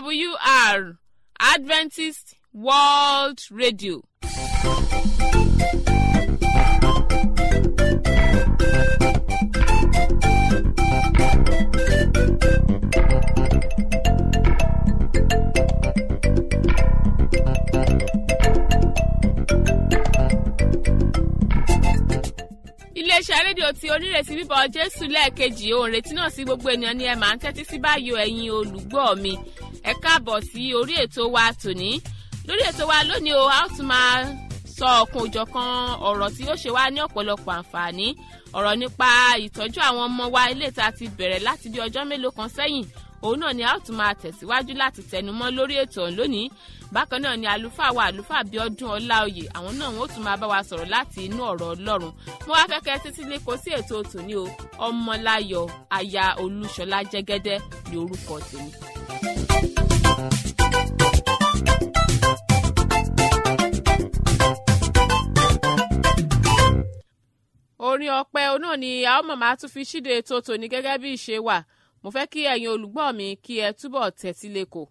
awr adventist world radio. iléeṣẹ́ rédíò tí onírètí bíbọ̀ jésù lẹ́ẹ̀kejì òun retí náà sí gbogbo ènìyàn ni ẹ máa ń tẹ́tí sí báyò ẹ̀yin olùgbọ́ mi ẹ káàbọ̀ sí orí ètò wa tòní lórí ètò wa lónìí o a ó tún máa sọ ọ̀kan òjọ̀kan ọ̀rọ̀ tí yóò ṣe wá ní ọ̀pọ̀lọpọ̀ àǹfààní ọ̀rọ̀ nípa ìtọ́jú àwọn ọmọ wa ilé ìta ti bẹ̀rẹ̀ láti bí ọjọ́ mélòó kan sẹ́yìn òun náà ni a ó tún máa tẹ̀síwájú láti tẹnumọ́ lórí ètò ọ̀hún lónìí bákan náà ni àlùfáà wa àlùfáà bíọ́dún ọláòyè àwọn náà wọn ó tún máa bá wa sọ̀rọ̀ láti inú ọ̀rọ̀ ọlọ́run mo wá fẹ́kẹ́ títí lé kó sí ètò tòní o ọmọláyọ̀ aya olúṣọlá jẹ́gẹ́dẹ́ ní orúkọ tèmi. orin ọpẹ náà ni a ó mọ̀ máa tún fi ṣíde ètò tòní gẹ́gẹ́ bí ìṣe wà mo fẹ́ kí ẹ̀yin olùgbọ́ mi kí ẹ túbọ̀ tẹ́tí lẹ́kọ̀ọ́.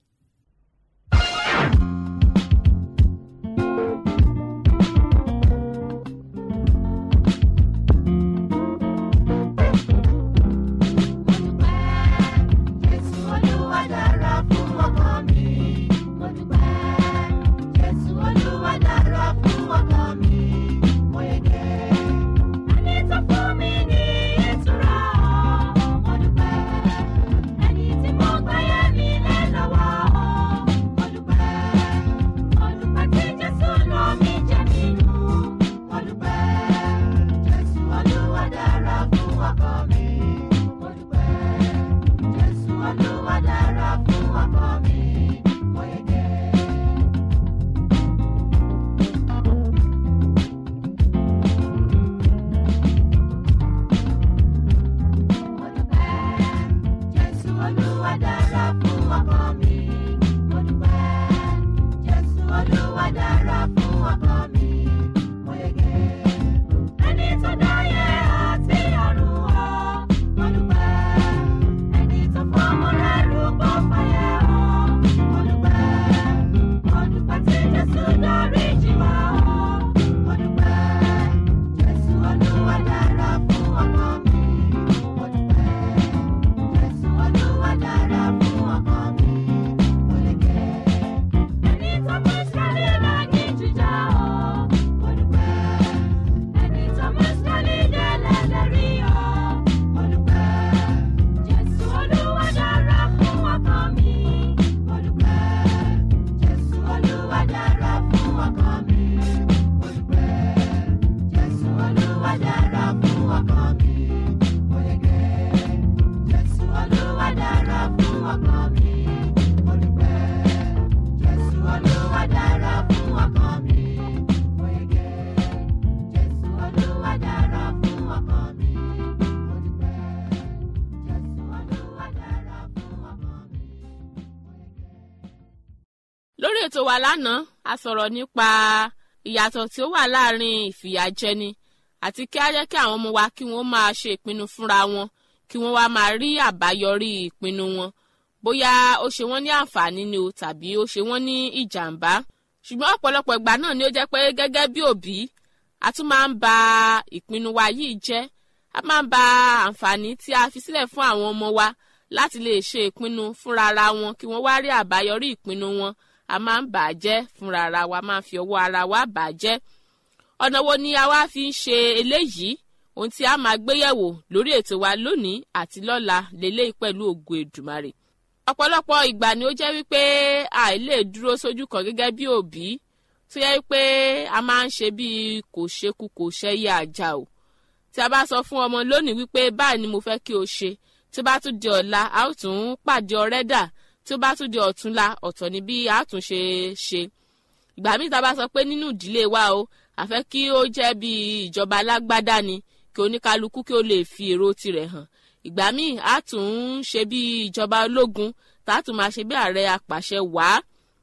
lórí ètò wa lánàá a sọ̀rọ̀ nípa ìyàtọ̀ tí ó wà láàrin ìfìyàjẹni àti kí á jẹ́ kí àwọn ọmọ wa kí wọ́n máa ṣe ìpinnu fúnra wọn kí wọ́n wá máa rí àbáyọrí ìpinnu wọn bóyá ó ṣe wọ́n ní àǹfààní ni o tàbí ó ṣe wọ́n ní ìjàmbá ṣùgbọ́n ọ̀pọ̀lọpọ̀ ìgbà náà ni ó jẹ́ pé gẹ́gẹ́ bí òbí a tún máa ń ba ìpinnu wa yìí jẹ́ a máa ń ba àǹfààní tí a fi sílẹ̀ fún àwọn ọmọ wa láti lè ṣe ìpinnu fúnra ara wọn kí wọ́n wá rí àbáyọrí ìpinnu wọn a máa ń bà á jẹ́ fúnra ara wa máa ń fi ọwọ́ ara wa bà á jẹ́ ọ̀nà wo ni a wá fi ń ṣe eléyìí ohun tí a máa gbéyẹ̀wò lórí ètò wa lónìí àti lọ́la lélẹ́yìí pẹ̀lú ògo èdùmarè ọ̀pọ̀lọpọ̀ ìgbà ni ó jẹ́ wípé àìlè dúró sójú kan gẹ́gẹ́ bí òbí tó yẹ wípé a máa ń ṣe bíi kò ṣekú kò ṣẹ́yẹ àjà o tí a bá sọ fún ọmọ lónìí wípé báyìí ni mo fẹ́ kí o ṣe tí ó bá tún di ọ̀la a ó tún pàdé ọ̀rẹ́ dà tí ó bá tún di ọ̀túnla ọ̀tọ̀ ni bí a tún ṣe ṣe ìgbà míì tá a bá sọ pé nínú ìdílé wa o àfẹ́ kí ó jẹ́ bí ìjọba alágbádá ni kí oníkálukú kí ó lè fi èrò tirẹ̀ hàn ìgbà míì a tún ń ṣe bí ìjọba ológun tá a tún máa ṣe bí ààrẹ apàṣẹ wàá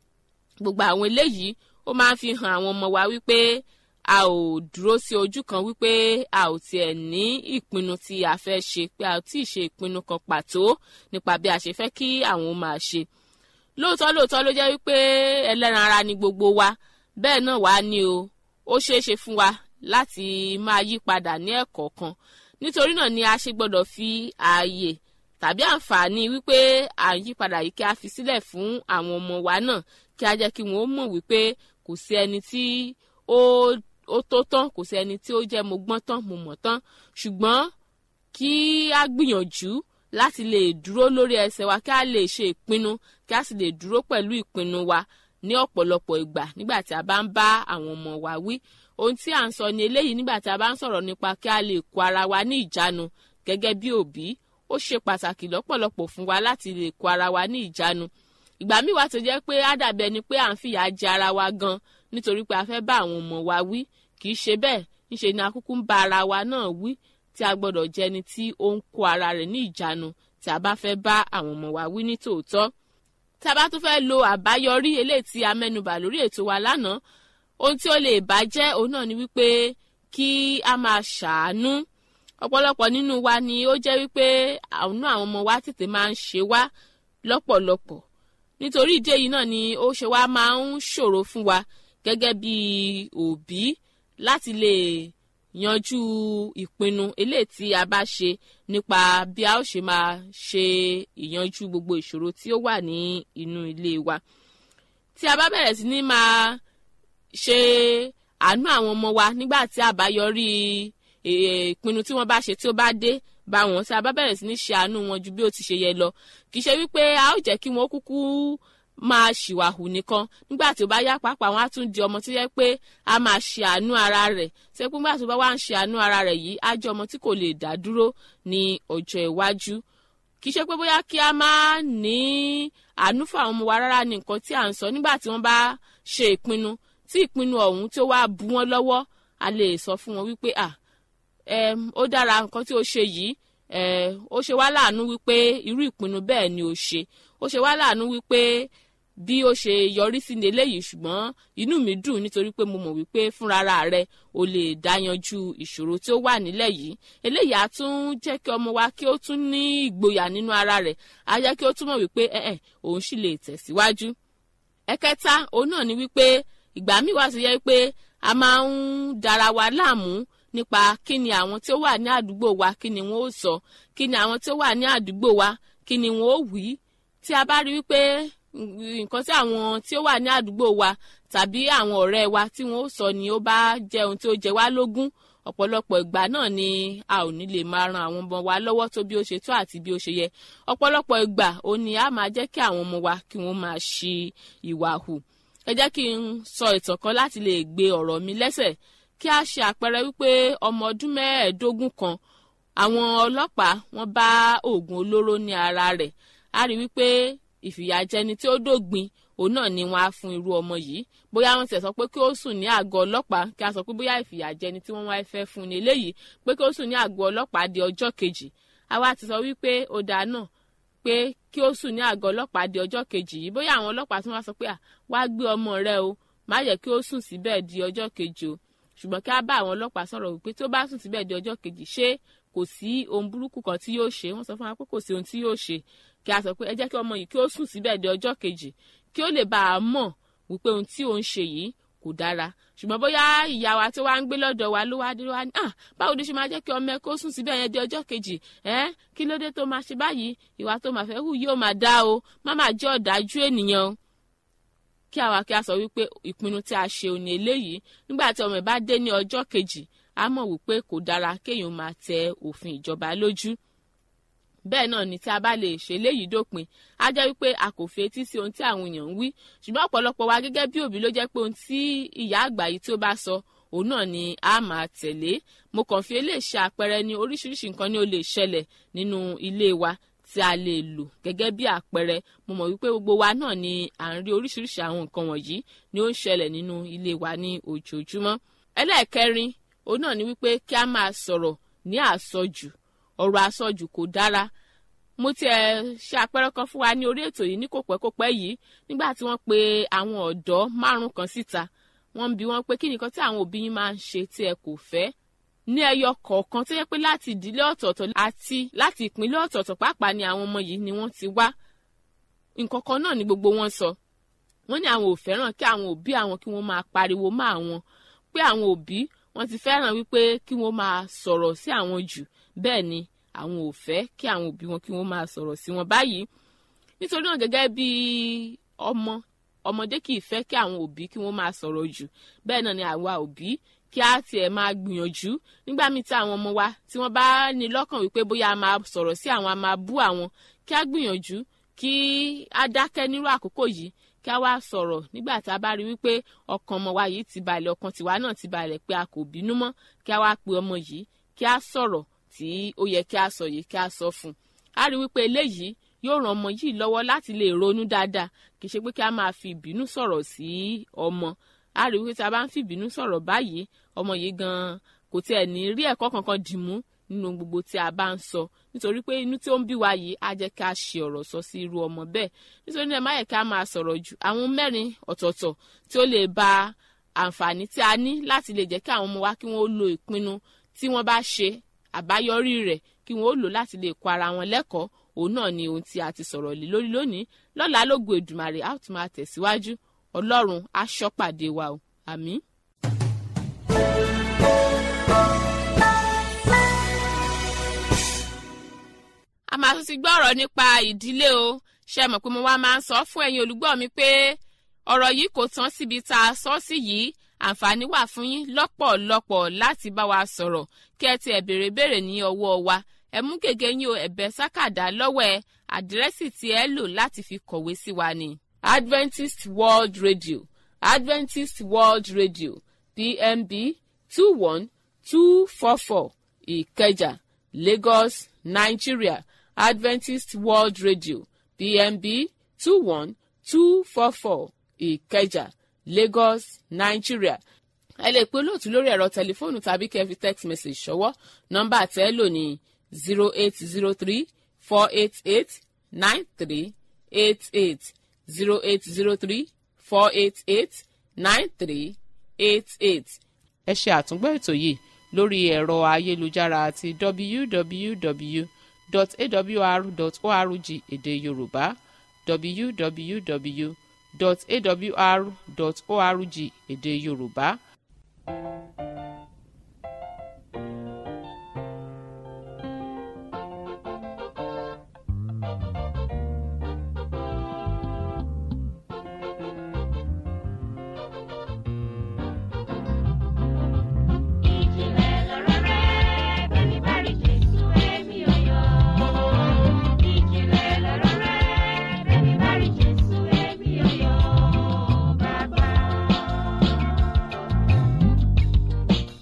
gbogbo àwọn eléyìí ó máa ń fi hàn àwọn ọmọ wa wípé a ò dúró sí ojú kan wípé a ò tiẹ̀ ní ìpinnu tí a fẹ́ ṣe pé a ò tí ì ṣe ìpinnu kan pàtó nípa bí a ṣe fẹ́ kí àwọn máa ṣe lóòótọ́ lóòótọ́ ló jẹ́ wípé ẹlẹ́ran ara ni gbogbo wa bẹ́ẹ̀ náà wá ní o ó ṣeé ṣe fún wa láti máa yí padà ní ẹ̀kọ̀ọ̀kan nítorí náà ni a ṣe gbọ́dọ̀ fi ààyè tàbí àǹfààní wípé à ń yí padà yìí kí a fi sílẹ̀ fún àwọn ọmọ wa náà kí a jẹ́ kí wọ́n mọ̀ wípé kò sí ẹni tí ó ó tó tán kò sí ẹni tí ó jẹ́ mo gbọ́n tán mo mọ̀ tán ṣùgbọ́n kí a gbìyànjú láti lè dúró lórí ẹsẹ̀ wa kí a lè ṣe ìpinnu kí a sì lè dúró pẹ̀lú ìpinnu wa ní ọ̀pọ̀lọpọ̀ ìgbà nígbà tí a bá ń bá àwọn ọmọ wa wí ohun tí à ń sọ ni eléyìí nígbà tí a bá ń sọ̀rọ̀ nípa kí a lè kó ara wa ní ìjánu gẹ́gẹ́ bí òbí ó ṣe pàtàkì lọ́pọ̀lọpọ̀ fún wa láti lè kó ara wa ní ìjánu ìgbà míì wá tó jẹ́ pé á dàbí ẹni pé à ń fìyà jẹ ara wa gan nítorí pé a fẹ́ bá àwọn ọmọ wa wí kì í ṣe bẹ́ẹ̀ ńṣe ni akúkú ń bá ara wa náà wí tí a gbọ́dọ̀ jẹ́ ẹni tí ó ń kó ara rẹ̀ ní ìjánu tí a bá fẹ́ bá àwọn ọmọ wa wí ní tòótọ́ tí a bá tún fẹ́ lo àbáyọrí eléyìí tí a mẹ́nubà lórí ètò wa lánàá ohun tí ó lè bàjẹ́ òun náà ni wípé kí a máa ṣàánú ọ̀pọ̀lọpọ̀ nínú wa ni ó jẹ́ wípé àwọn àwọn ọmọ wa tètè máa ń ṣe wá lọ́pọ̀lọpọ̀ nítorí ìdí èyí náà ni ó ṣe wá máa ń ṣòro fún wa gẹ́gẹ́ bí òbí láti lè yanjú ìpinnu eléyìí tí a bá ṣe nípa bí a ó ṣe máa ṣe ìyanjú gbogbo ìṣòro tí ó wà ní inú ilé wa tí a bá bẹ̀rẹ̀ sí ní máa ṣe àánú àwọn ọmọ wa nígbà tí àbáyọrí ìpinnu tí wọ́n bá ṣe tí ó bá dé bá wọn tí a bá bẹ̀rẹ̀ sí ní ṣe àánú wọn ju bí ó ti ṣe yẹ lọ kì í ṣe wípé a ó jẹ́ kí wọ́n kúkú máa ṣìwàhù nìkan nígbà tí ó bá yá pàápàá wọn á tún di ọmọ tó yẹ pé a máa ṣe àánú ara rẹ̀ ṣe pé nígbà tó bá wà ń ṣe àánú ara rẹ̀ yìí á jẹ́ ọmọ tí kò lè dá dúró ní ọjọ́ iwájú kì í ṣe pé bóyá kí a máa ní àánú fún àwọn ọmọ wa rárá ní nǹkan tí à ń sọ nígbà tí wọ́n bá ṣe ìpinnu tí ìpinnu ọ̀hún tí ó wá bu wọn lọ́wọ́ a lè sọ fún wọn wípé à ó dára nǹkan tí o ṣe yìí ó ṣe wá láàánú wípé irú ìpinnu bẹ́ẹ̀ ni o ṣe ó ṣe wá láàánú wípé bí ó ṣe yọrí sí ní eléyìí ṣùgbọ́n inú mi dùn nítorí pé mo mọ̀ wípé fúnra rẹ o lè dáyanjú ìṣòro tí ó wà nílẹ̀ yìí eléyìí á tún jẹ́ kí ọmọ wa kí ó tún ní ìgboyà nínú ara rẹ̀ á jẹ́ kí ó tún mọ̀ wípé ẹ̀ẹ́ òun sì lè tẹ̀síwájú. ẹ̀kẹta òun náà ni wípé ìgbà míì wá sí yẹ pé a máa ń dara wa láàmú nípa kí ni àwọn tí ó wà ní àdúgbò wa kí ni wọn ó sọ kí ni àwọn tí ó wà ní àdúgbò wa kí ni wọn ó wí tí a bá rí wípé nǹkan tí àwọn tí ó wà ní àdúgbò wa tàbí àwọn ọ̀rẹ́ wa tí wọ́n ó sọ ni ó bá jẹ́ ohun tí ó jẹ wá lógún ọ̀pọ̀lọpọ̀ ìgbà náà ni a ò ní lè máa ran àwọn ọmọ wa lọ́wọ́ tó bí ó ṣe tó àti bí ó ṣe yẹ ọ̀pọ̀lọpọ̀ ìgbà ó ní a máa jẹ́ kí àwọn ọmọ wa kí wọ́n máa ṣi ìwà hù ẹ jẹ́ kí n sọ ìtàn kan láti lè gbé ọ̀rọ̀ mi lẹ́sẹ̀ kí a ṣe àpẹẹrẹ wípé ọmọ ọdún mẹ́ẹ̀ẹ́dógún kan àwọn ọlọ́pàá wọ́n bá oògùn olóró ní ara rẹ̀ a rí wípé ìfìyàjẹni tí ó dògbin òun náà ni wọ́n á fún irú ọmọ yìí bóyá wọ́n ti sọ pé kí ó sùn ní àgọ́ ọlọ́pàá kí a sọ pé bóyá ìfìyàjẹni tí wọ́n wá fẹ́ fún ni eléyìí pé kí ó sùn ní àgọ́ ọlọ́pàá di ọjọ́ kejì àwa ti sọ wípé ó dáa náà pé kí ó sùn ní àgọ́ ọlọ́pàá di ọjọ́ kejì yìí bóyá àwọn ọlọ́pàá tí wọ́n sọ pé à wá gbé ọmọ rẹ o má yẹ kí ó sùn síbẹ̀ di ọjọ́ kejì o ṣùgbọ́n kí á bá àwọn ọlọ́pàá sọ̀rọ̀ wípé tó bá sùn síbẹ̀ di ọjọ́ kejì ṣé kò sí ohun burúkú kan tí yóò ṣe wọ́n sọ fún wa pé kò sí ohun tí yóò ṣe kí a sọ pé ẹ jẹ́ kí ọmọ yìí kí ó sùn síbẹ̀ di ọjọ́ kejì kí ó lè bá a mọ̀ wípé ohun tí òun ṣe yìí kò dára ṣùgbọ́n bóyá ìyá wa tó wá ń gbé lọ́dọ̀ wa ló wá dé wá ní ah báwo ló ṣe máa jẹ́ kí ọmọ ẹ kó sùn síbẹ̀ yẹn di ọjọ́ kejì ẹ́ kí ló dé tó máa ṣe báyìí ìwà tó máa fẹ́ hù yóò máa dá o má máa jẹ́ ọ̀dájú ènìyàn o kí àwa kí a sọ wípé ìpinnu tí a ṣe òní eléyìí nígbà tí ọmọ ẹ bá dé ní ọjọ́ kejì a mọ̀ wípé kò dára kéèyàn máa tẹ òfin ìjọba lójú bẹ́ẹ̀ náà ni tí a bá lè ṣe léyìí dópin á jẹ́ wípé a kò fi etí sí ohun tí àwọn èèyàn ń wí ṣùgbọ́n ọ̀pọ̀lọpọ̀ wa gẹ́gẹ́ bí òbí ló jẹ́ pé ohun tí ìyá àgbà yìí tí ó bá sọ òun náà ni a máa tẹ̀lé mo kàn fi eléyìí ṣe àpẹẹrẹ ní oríṣiríṣi nǹkan ni ó lè ṣẹlẹ̀ nínú ilé wa tí a lè lò gẹ́gẹ́ bí àpẹẹrẹ mo mọ̀ wípé gbogbo wa náà ni à ń rí oríṣiríṣi àwọn nǹkan wọ̀nyí ni ó ń ṣẹlẹ̀ nínú ilé wa ní ojoojúmọ́ ẹlẹ́ẹ̀kẹrin òun náà ni wípé kí a máa sọ̀rọ̀ ní àsọjù ọ̀rọ̀ àsọjù kò dára mo tiẹ̀ ṣe àpẹẹrẹ kan fún wa ní orí ètò yìí ní kò pẹ́ kò pẹ́ yìí nígbà tí wọ́n pe àwọn ọ̀dọ́ márùn kan síta wọ́n ń bi wọ́n pé kí nìkan tí àwọn òbí yín máa ń ṣe tí ẹ kò fẹ́ ní ẹyọ kọ̀ọ̀kan tó yẹ pé láti ìdílé ọ̀tọ̀ọ̀tọ̀ àti láti ìpínlẹ̀ ọ̀tọ̀ọ̀tọ̀ pàápàá ni àwọn ọmọ yìí ni wọ́n ti wá nǹkan kan náà ni gbogbo wọn sọ wọ́n ní àwọn ò fẹ́ràn kí àwọn òbí àwọn kí wọ́n máa pariwo mọ́ àwọn pé àwọn òbí wọ́n ti fẹ́ràn wípé kí wọ́n máa sọ̀rọ̀ sí àwọn jù bẹ́ẹ̀ ni àwọn ò fẹ́ kí àwọn òbí wọn kí wọ́n máa sọ̀rọ̀ sí wọn báyìí nítorí náà gẹ́gẹ́ bí ọmọ ọmọdé kì í fẹ́ kí àwọn òbí kí wọ́n máa sọ̀rọ̀ jù bẹ́ẹ̀ náà ni àwa òbí kí á tiẹ̀ máa gbìyànjú nígbà míì tí àwọn ọmọ wa tí wọ́n bá ní lọ́kàn wípé bóyá a máa sọ̀rọ̀ sí àwọn a máa bú àwọn kí á gbìyànjú kí á dákẹ́ nírú àkókò yìí kí á wá sọ̀rọ̀ nígbà tí a bá rí wípé ọkàn ọmọ wa yìí ti balẹ̀ ọkàn tiwa náà ti balẹ̀ pé a kò bínú mọ́ kí á wá pe ọmọ yìí kí á sọ̀rọ̀ tí ó yẹ kí á sọ yìí kí á sọ fún un a rí wípé eléyìí yóò ran ọmọ yìí lọ́wọ́ láti lè ronú dáadáa kì í ṣe pé kí a máa fi ìbínú sọ̀rọ̀ sí ọmọ a rí wípé tí a bá ń fi ìbínú sọ̀rọ̀ báyìí ọmọ yìí gan-an kò tiẹ̀ ní rí ẹ̀kọ́ kankan dìmú nínú gbogbo tí a bá ń sọ nítorí pé inú tí ó ń bí wa yìí á jẹ́ kí a ṣe ọ̀rọ̀ sọ sí irú ọmọ bẹ́ẹ̀ nítorí náà má yẹ kí a máa sọ̀rọ̀ jù àwọn mẹ́rin ọ̀tọ̀ọ̀tọ̀ tí ó lè ba àǹfààní tí a ní láti lè jẹ́ kí àwọn ọmọ wa kí wọ́n lo ìpinnu tí wọ́n bá ṣe àbáyọrí rẹ̀ kí wọ́n ó lò láti lè kọ́ ara wọn lẹ́kọ̀ọ́ òun náà ni ohun tí a ti sọ̀rọ̀ lé lórí lónìí lọ́la lógo Èdùmàrè a ó tún máa tẹ̀síwájú Ọlọ́run á ṣọ́pàdé wa o àmín. a máa tún ti gbọ́ ọ̀rọ̀ nípa ìdílé o ṣe mọ̀ pé mo wá máa ń sọ fún ẹ̀yin olùgbọ́ mi pé ọ̀rọ̀ yìí kò tán síbi tá a sọ sí yìí àǹfààní wà fún yín lọ́pọ̀lọpọ̀ láti bá wa sọ̀rọ̀ kí ẹ ti ẹ̀ béèrè béèrè ní ọwọ́ wa ẹ mú gègé yín o ẹ̀bẹ̀ sákàdá lọ́wọ́ ẹ àdírẹ́sì tí ẹ lò láti fi kọ̀wé sí wa ni Adventist World Radio Adventist World Radio PMB two one two four four Ìkẹjà Lagos Nigeria Adventist World Radio PMB two one two four four Ìkẹjà Lagos Nigeria ẹ lè pe olóòtú lórí ẹ̀rọ tẹlifóònù tàbí kẹ́ fi text message ṣọwọ́ nọ́mbà tẹ́ lò ní zero eight zero three four eight eight nine three eight eight zero eight zero three four eight eight nine three eight eight. ẹ ṣe àtúngbọ́ ètò yìí lórí ẹ̀rọ ayélujára àti www.awr.org èdè yorùbá www.awr.org èdè yorùbá. Ìjìnlẹ̀ lọ̀rọ̀ rẹ̀, bẹ́ẹ̀ni bá rí Jésù èmi ò yọ̀. Ìjìnlẹ̀ lọ̀rọ̀ rẹ̀, bẹ́ẹ̀ni bá rí Jésù èmi ò yọ̀. Bàbá.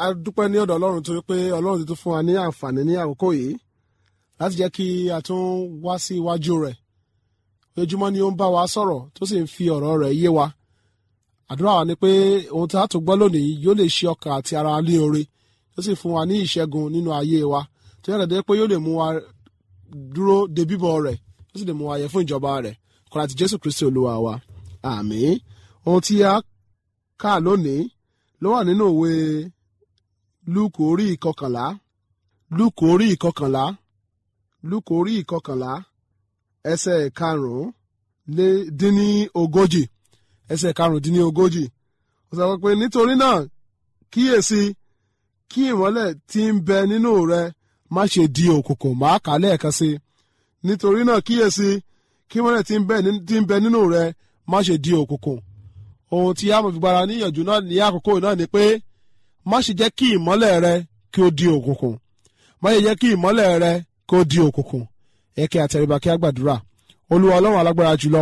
a dúpẹ́ ní ọ̀dọ̀ ọlọ́run torí pé ọlọ́run ti tún fún wa ní àǹfààní ní àkókò yìí láti jẹ́ kí a tún wá sí iwájú rẹ̀ ojúmọ́ ni ó ń bá wa sọ̀rọ̀ tó sì ń fi ọ̀rọ̀ rẹ̀ yé wa àdúrà wa ni pé ohun tí a tún gbọ́ lónìí yóò lè ṣe ọkàn àti ara ní oore tó sì fún wa ní ìṣẹ́gun nínú ayé wa tó yàtọ̀ dé pé yóò lè mú wa dúró de bíbọ̀ rẹ̀ tó sì lè mú wa yẹ fún ìjọba rẹ̀ kọ́ra ti Jésù Kristi olúwa wa àmín ohun tí a kà lónìí ló wà nínú òwe lúùkù orí ìkọkànlá lúùkù orí ìkọkànlá lúùkù orí ìkọkànlá ẹsẹ̀ karùn-ún lé dín ní ogójì ẹsẹ̀ karùn-ún dín ní ogójì ó sọ pé nítorí náà kíyèsí kí ìmọ́lẹ̀ tí ń bẹ nínú rẹ má ṣe di òkùnkùn máa kà á lẹ́ẹ̀kan sí i nítorí náà kíyèsí kí ìmọ́lẹ̀ tí ń bẹ ní- tí ń bẹ nínú rẹ má ṣe di òkùnkùn ohun tí a mọ̀ fi gbára níyànjú náà ní àkókò náà ni pé má ṣe jẹ́ kí ìmọ́lẹ̀ rẹ kí ó di òkùnkùn má ṣe jẹ́ kí ìmọ́lẹ̀ rẹ kí ó di òkùnkùn ẹ kí a tẹríba kí a gbàdúrà olúwa ọlọ́run alágbára jùlọ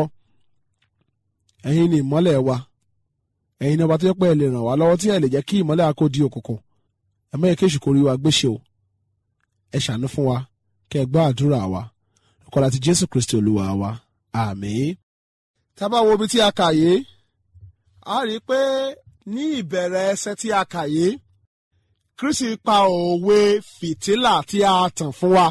ẹ̀yin ni ìmọ́lẹ̀ wa ẹ̀yin ni ọba tó yẹ pé ẹ lè ràn wá lọ́wọ́ tí ẹ lè jẹ́ kí ìmọ́lẹ̀ wa kó di òkùnkùn ẹ má yẹ kí èṣù kó rí wa gbéṣe o ẹ ṣàánú fún wa kí ẹ gbọ́ àdúrà wa ọkọlá ti jésù kristi olúwa wa àmín. tá a bá wo ibi tí a kà yìí a rí i pé ní ìbẹ̀rẹ̀ ẹsẹ̀ tí a kà yìí kristi pa òwe fìtílà tí a tàn fún wa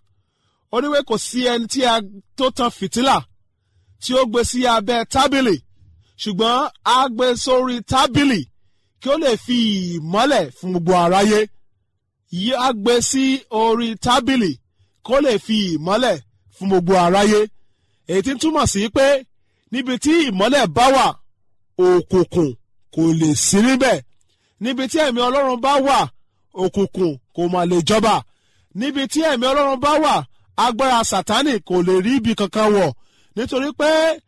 ó ní pé kò sí ẹni tí a tó tan fìtílà tí ó gbé sí abẹ́ tábìlì ṣùgbọ́n a gbé sórí tábìlì kí ó lè fi ìmọ́lẹ̀ fún gbogbo aráyé yí a gbé sí orí tábìlì kó lè fi ìmọ́lẹ̀ fún gbogbo aráyé èyí tí ń túmọ̀ sí pé níbi tí ìmọ́lẹ̀ bá wà òkùnkùn kò lè sí níbẹ̀ níbi tí ẹ̀mí ọlọ́run bá wà òkùnkùn kò mà lè jọba níbi tí ẹ̀mí ọlọ́run bá wà agbára sátánì kò lè rí ibi kankan wọ̀ nítorí pé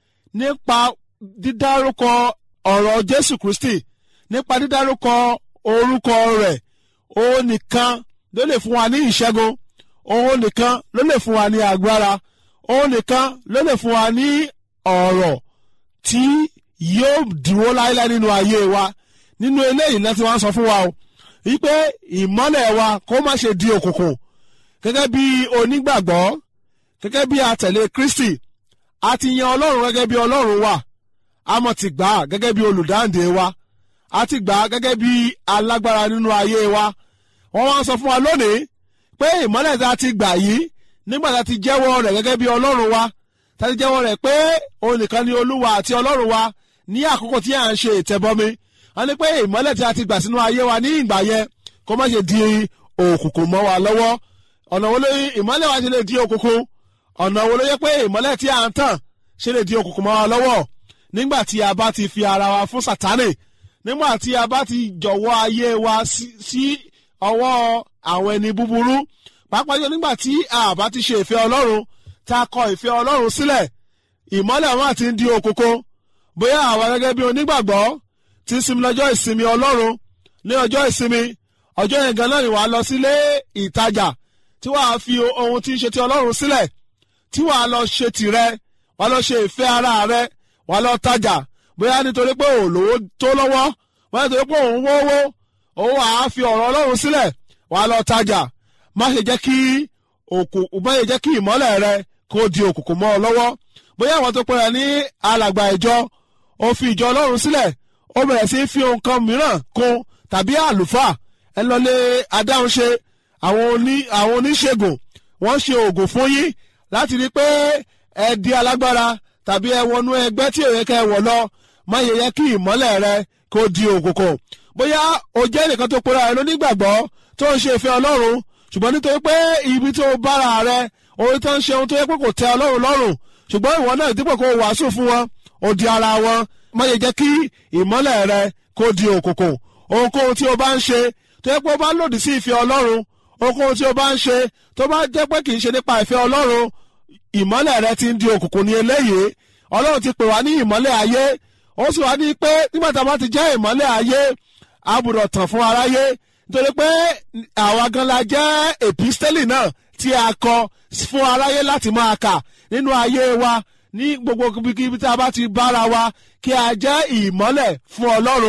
nípa dídárúkọ ọ̀rọ̀ jésù kristi nípa dídárúkọ orúkọ rẹ̀ òun nìkan ló lè fún wa ní ìṣẹ́gun òun nìkan ló lè fún wa ní agbára òun nìkan ló lè fún wa ní ọ̀rọ̀ tí yóò dúró láéláé nínú ayé wa nínú eléyìí láti wá sọ fún wa o wípé ìmọ́lẹ̀ wa kó má ṣe di òkùnkùn gẹ́gẹ́ bí onígbàgbọ́ gẹ́gẹ́ bí atẹ̀lé Kristi a ti yan Ọlọ́run gẹ́gẹ́ bí Ọlọ́run wa a mọ̀ ti gbà á gẹ́gẹ́ bí olùdáǹdè wa a ti gbà á gẹ́gẹ́ bí alágbára nínú ayé wa wọ́n wá ń sọ fún wa lónìí pé ìmọ́lẹ̀ tá a ti gbà yìí nígbà tá a ti jẹ́wọ́ rẹ̀ gẹ́gẹ́ bí Ọlọ́run wa tá a ti jẹ́wọ́ rẹ̀ pé òun nìkan ni Olúwa àti Ọlọ́run wa ní àkókò tí à ń ṣe ìtẹ̀bọmi wọ́n ní pé ìmọ́lẹ̀ tí a ti gbà sínú ayé wa ní ìgbà yẹn kó má ṣe di òkùnkùn mọ́ wa lọ́wọ́ ọ̀nà wo ló ìmọ́lẹ̀ wa ṣe lè di òkùnkùn ọ̀nà wo ló yẹ pé ìmọ́lẹ̀ tí a ń tàn ṣe lè di òkùnkùn mọ́ wa lọ́wọ́ nígbà tí a bá ti fi ara wa fún Sátánì nígbà tí a bá ti jọ̀wọ́ ayé wa sí sí ọwọ́ àwọn ẹni búburú pàápàá jọ nígbà tí a bá ti ṣe ìfẹ́ Ọlọ́run tá a kọ ìfẹ́ Ọlọ́run sílẹ̀ ìmọ́lẹ̀ wọn àti ń di òkùnkùn bóyá àwa gẹ́gẹ́ bí onígbàgbọ́ ti ń sinmi lọ́jọ́ ìsinmi Ọlọ́run ní ọjọ́ ìsinmi ọjọ́ yẹn gan náà ni wàá lọ sílé ìtajà tí wàá fi ohun tí ń ṣe ti Ọlọ́run sílẹ̀ tí wàá lọ ṣe tìrẹ wàá lọ ṣe ìfẹ́ ara rẹ wàá lọ tajà bóyá nítorí pé òun lówó tó lọ́wọ́ bóyá nítorí pé òun wówó òun wàá fi ọ̀rọ̀ Ọlọ́run sílẹ̀ wàá lọ tajà má ṣe jẹ́ kí òkùnkùn má ṣe jẹ́ kí ìmọ́lẹ̀ rẹ kó di òkùnkùn mọ́ ọ lọ́wọ́ bóyá àwọn tó pẹ́ra ní alàgbà ìjọ ó fi ìjọ Ọlọ́run sílẹ̀ ó bẹ̀rẹ̀ sí fi ohun kan mìíràn kún tàbí àlùfáà ẹ lọlé adáhunṣe àwọn oní àwọn oníṣègùn wọ́n ṣe oògùn fún yín láti rí i pé ẹ di alágbára tàbí ẹ wọnú ẹgbẹ́ tí òye kẹ́ ẹ wọ̀ lọ má yẹ yẹ kí ìmọ́lẹ̀ rẹ kó di òkùnkùn bóyá o jẹ́ nìkan tó pera ẹ lónígbàgbọ́ tó ń ṣe ìfẹ́ Ọlọ́run ṣùgbọ́n nítorí pé ibi tó bára rẹ orí tó ń ṣe ohun tó yẹ pé kò tẹ́ Ọlọ́run lọ́rùn ṣùgbọ́n ìwọ náà dípò kó wàásù fún wọn ó di ara wọn má yẹ jẹ́ kí ìmọ́lẹ̀ rẹ kó di òkùnkùn ohunkóhun tí o bá ń ṣe tó yẹ pé o bá lòdì sí ìfẹ́ Ọlọ́run ohunkóhun tí o bá ń ṣe tó bá jẹ́ pé kì í ṣe nípa ìfẹ́ Ọlọ́run ìmọ́lẹ̀ rẹ ti ń di òkùnkùn ní eléyìí Ọlọ́run ti pè wá ní ìmọ́lẹ̀ ayé ó sì wá ní pé nígbà tá a bá ti jẹ́ ìmọ́lẹ̀ ayé a gbọ́dọ̀ tàn fún aráyé nítorí pé àwa gan la jẹ́ èpísítẹ́lì náà tí a kọ fún aráyé láti máa kà nínú ayé wa ní gbogbo ibikíbi tí a bá ti bára wa kí a jẹ́ ìmọ́lẹ̀ fún Ọlọ́run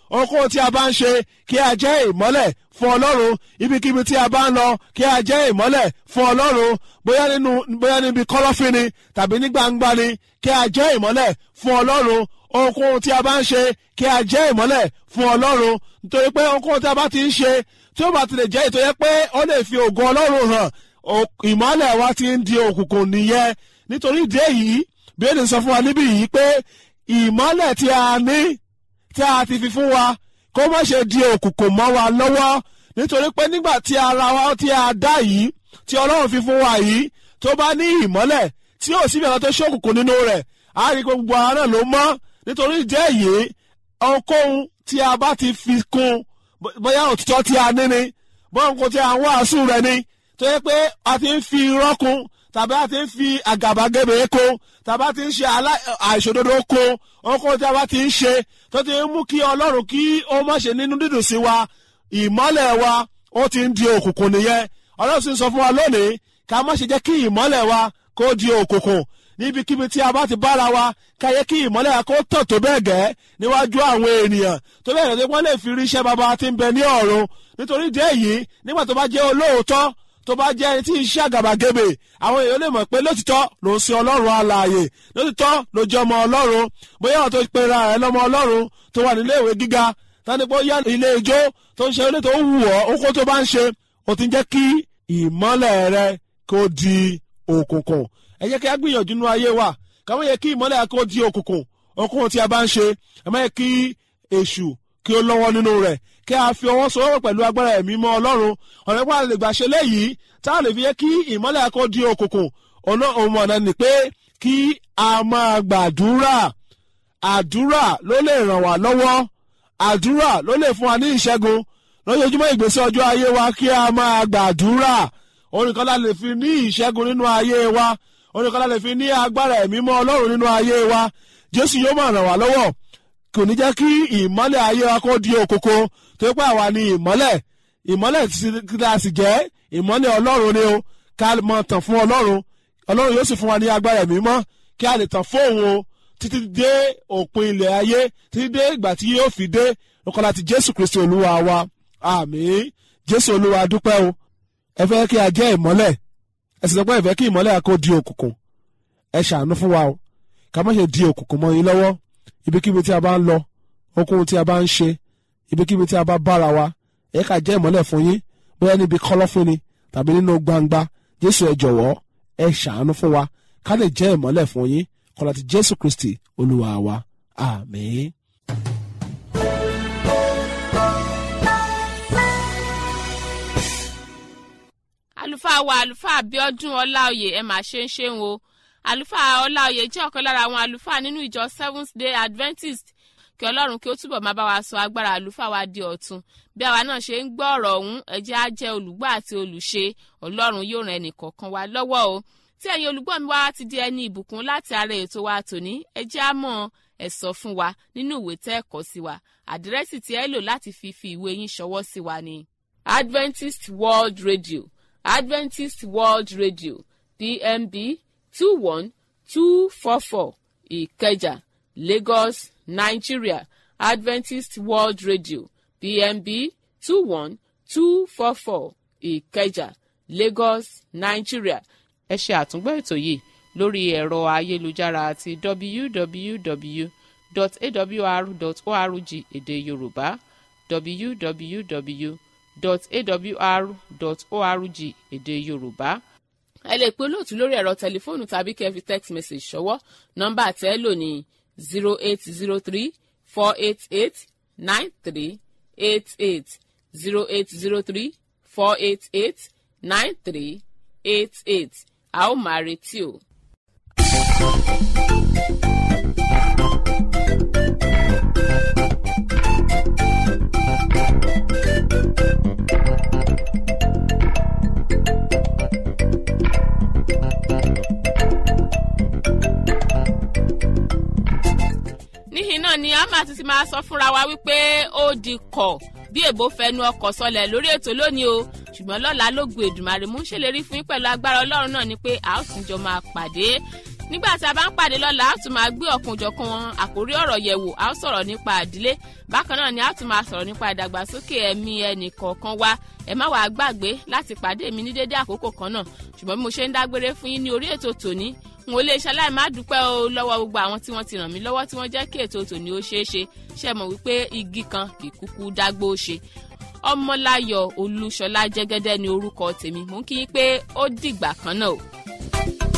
ohunkóhun tí a bá ń ṣe kí a jẹ́ ìmọ́lẹ̀ fún ọlọ́run ibikíbi tí a bá ń lọ kí a jẹ́ ìmọ́lẹ̀ fún ọlọ́run bóyá nínú bóyá níbi kọ́lọ́fín ni tàbí ní gbangba ni kí a jẹ́ ìmọ́lẹ̀ fún ọlọ́run ohunkóhun tí a bá ń ṣe kí a jẹ́ ìmọ́lẹ̀ fún ọlọ́run nítorí pé ohunkóhun tí a bá ti ń ṣe tí ó bá ti lè jẹ́ ìtọ́jẹ́ pé ó lè fi ògo ọlọ́run hàn ìmọ́lẹ̀ wa ti ń di òkùnkùn nìyẹn nítorí ìdí èyí bí ó lè sọ fún wa níbí yìí pé ìmọ́lẹ̀ tí a ní tí a ti fi fún wa kó má ṣe di òkùnkùn mọ́ wa lọ́wọ́ nítorí pé nígbà tí ara wa tí a dá yìí tí ọlọ́run fi fún wa yìí tó bá ní ìmọ́lẹ̀ tí ò síbi àwọn tó ṣe òkùnkùn nínú rẹ̀ á rí gbogbo ara náà ló mọ́ nítorí ìdí èyí ohunkóhun tí a bá ti fi kún bóyá òtítọ́ tí a ní ni bóyá nǹkan tí a ń wàásù rẹ̀ ni tó yẹ pé a ti ń fi irọ́ kún tàbí a ti ń fi àgàbàgebè kún tàbí a ti ń ṣe àìṣòdodo kún ohunkóhun tí a bá ti ń ṣe tó ti ń mú kí ọlọ́run kí ó má ṣe nínú dídùn sí wa ìmọ́lẹ̀ wa ó ti ń di òkùnkùn nìyẹn ọlọ́run sì ń sọ fún wa lónìí ká má ṣe jẹ́ kí ìmọ́lẹ̀ wa kó di òkùnkùn níbikíbi tí a bá ti bára wa ká yẹ kí ìmọ́lẹ̀ wa kó tàn tó bẹ́ẹ̀ gẹ́ níwájú àwọn ènìyàn tó bẹ́ẹ̀ gẹ́ wọ́n lè fi rí iṣẹ́ baba tí ń bẹ ní ọ̀run nítorí ìdí èyí nígbà tó bá jẹ́ olóòótọ́ tó bá jẹ́ ẹni tí ń ṣe àgàbàgebè àwọn èèyàn lè mọ̀ pé lótìtọ́ ló ń sin ọlọ́run alààyè lótìtọ́ ló jẹ́ ọmọ ọlọ́run bóyá àwọn tó pera rẹ̀ lọ́mọ ọlọ́run tó wà nílé ìwé gíga tani pé ó yá ilé ijó tó ń ṣe ilé tó ń wù ọ́ ó kó tó bá ń ṣe ó ti ń jẹ́ kí ìmọ́lẹ̀ rẹ kó di òkùnkùn ẹ jẹ́ kí a gbìyànjú nínú ayé wa káwọn yẹ kí ìmọ́lẹ̀ kó di òkùnkùn òkùnkùn tí a bá ń ṣe ẹ má yẹ kí èṣù kí ó lọ́wọ́ nínú rẹ̀ kí a fi ọwọ́ sowọ́pọ̀ pẹ̀lú agbára ẹ̀mí mọ́ ọlọ́run ọ̀rẹ́ pàdé lè gbà ṣe léyìí tá a lè fi yẹ kí ìmọ́lẹ̀ kó di òkùnkùn ọ̀nà òun ọ̀nà ni pé kí a máa gbàdúrà àdúrà ló lè ràn wá lọ́wọ́ àdúrà ló lè fún wa ní ìṣẹ́gun lójoojúmọ́ ìgbésí ọjọ́ ayé wa kí a máa gbàdúrà orin kan la lè fi ní ìṣẹ́gun nínú ayé wa orin kan la lè fi ní agbára ẹ̀mí mọ́ ọlọ́run nínú ayé wa jésù yóò máa ràn wá lọ́wọ́ kò ní jẹ́ kí ìmọ́lẹ̀ ayé wa kó di òkòkò tó pé àwa ni ìmọ́lẹ̀ ìmọ́lẹ̀ tí a sì jẹ́ ìmọ́lẹ̀ ọlọ́run ni o ká mọ tàn fún ọlọ́run ọlọ́run yóò sì fún wa ní agbára ẹ̀mí mọ́ kí a lè tàn fóun o títí dé òpin ilẹ̀ ayé títí dé ìgbà tí yóò fi dé lọ́kọ́ láti jésù kristi olúwa wa àmín jésù olúwa dúpẹ́ o ẹ fẹ́ kí a jẹ́ ìmọ́lẹ̀ ẹ sì sọ pé ẹ fẹ́ kí ìmọ́lẹ̀ kó di òkùnkùn ẹ ṣàánú fún wa o ká má ṣe di òkùnkùn mọ́ yín lọ́wọ́ ibikíbi tí a bá ń lọ ohunkóhun tí a bá ń ṣe ibikíbi tí a bá bára wa ẹ ká jẹ́ ìmọ́lẹ̀ fún yín bóyá níbi kọ́lọ́fín ni tàbí nínú gbangba jésù ẹ jọ̀wọ́ ẹ ṣàánú fún wa ká lè jẹ́ ìmọ́lẹ̀ fún yín kọ́lá ti jésù kristi olúwa wa àmín. àlùfáà wa àlùfáà abiodun ọláòyè ẹ máa ṣe ń ṣeun o àlùfáà ọláòyè jẹ́ ọ̀kan lára àwọn àlùfáà nínú ìjọ seventh day adventist kí ọlọ́run kí ó túbọ̀ máa bá wa sọ agbára àlùfáà wa di ọ̀tun bí àwa náà ṣe ń gbọ́ ọ̀rọ̀ ọ̀hún ẹ jẹ́ á jẹ́ olùgbọ́ àti olùṣe ọlọ́run yóò ran ẹnì kọ̀ọ̀kan wa lọ́wọ́ o tí ẹ̀yin olùgbọ́ mi wá ti di ẹni ìbùkún láti ara ètò wa tòní ẹ jẹ́ á mọ̀ ẹ sọ fún wa nínú ìwé tẹ́ ẹ kọ sí wa àdírẹ́sì tí ẹ lò láti fi fi ìwé yín ṣọwọ́ sí wa ni adventist world radio adventist world radio pmb two one two four four ìkẹjà lagos nigeria adventist world radio pmb two one two four four ìkẹjà lagos nigeria ẹ ṣe àtúngbọ́ ètò yìí lórí ẹ̀rọ ayélujára àti www.awr.org èdè yorùbá www.awr.org èdè yorùbá ẹ lè pe olóòtú lórí ẹ̀rọ tẹlifóònù tàbí kẹ́ fi text message ṣọwọ́ nọ́mbà tẹ́ ẹ lò ní zero eight zero three four eight eight nine three eight eight zero eight zero three four eight eight nine three eight eight a ó máa retí o. níhìn náà ni a máa ti ti máa sọ fúnra wa wípé ó di kọ̀ bí èbó fẹnu ọkọ̀ sọlẹ̀ lórí ètò lónìí o ṣùgbọ́n lọ́la ló gbé Èdùmàrè mú ṣèlérí fún yín pẹ̀lú agbára ọlọ́run náà ni pé a ó tún jọ máa pàdé nígbà tí a bá ń pàdé lọ́la a tún máa gbé ọ̀kanòjọ̀kan àkórí ọ̀rọ̀ yẹ̀wò a ó sọ̀rọ̀ nípa àdílé bákan náà ni a tún máa sọ̀rọ̀ nípa ìdàgbàsókè ẹ̀mí ẹnì kọ̀ọ̀kan wa ẹ má wàá gbàgbé láti pàdé mi ní dédé àkókò kan náà ṣùgbọ́n bí mo ṣe ń dágbére fún yín ní orí ètò tòní n ò lè ṣaláì má dúpẹ́ o lọ́wọ́ gbogbo àwọn tí wọ́n ti ràn mí lọ́wọ́ tí wọ́n jẹ́ kí ètò tòní ó ṣeé ṣe ṣe mọ̀ wípé igi kan kì í kúkú dágbó ṣe ọmọláyọ̀ olúṣọlá jẹ́gẹ́dẹ́ ni orúkọ tèmi mò ń kí yín pé ó dìgbà kan náà o.